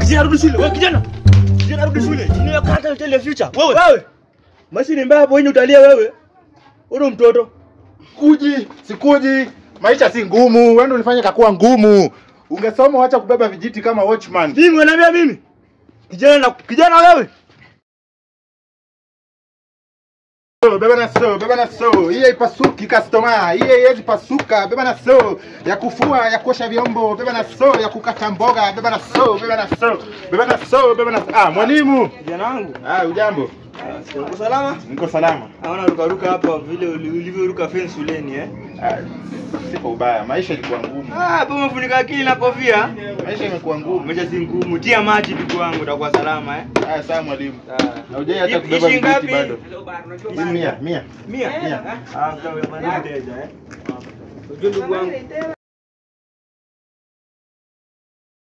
Kijana rudi shule. Wewe kijana. Kijana rudi shule. Jini kata tell future. Wewe. Wewe. Maisha ni mbaya hapo wenye utalia wewe. Wewe mtoto. Kuji, sikuji. Maisha si ngumu. Wewe ndio ulifanya kakuwa ngumu. Ungesoma wacha kubeba vijiti kama watchman. Mimi unaniambia mimi? Kijana na kijana wewe. So, beba na so, beba na so. Hii haipasuki customer. Hii haiwezi pasuka. Beba na so. Ya kufua, ya kuosha vyombo. Beba na so, ya kukata mboga. Beba na so, beba na so. Beba na so, beba na Ah, mwalimu. Kijana wangu. Ah, ujambo. Uko salama? Niko salama. Haona ruka ruka hapa vile uli- ulivyoruka fence shuleni eh? Ah, siko ubaya. Maisha ilikuwa ngumu. Ah, hapo umefunika akili na kofia. Maisha imekuwa ngumu. Maisha si ngumu. Tia maji ndugu wangu utakuwa salama eh. Ah, sawa mwalimu. Ah. Haujai hata Hii- kubeba hii vijiti ngapi? bado. Hii mia, mia. Mia? Mia. Ah, sawa, unafanya mteja eh. Unajua ndugu wangu,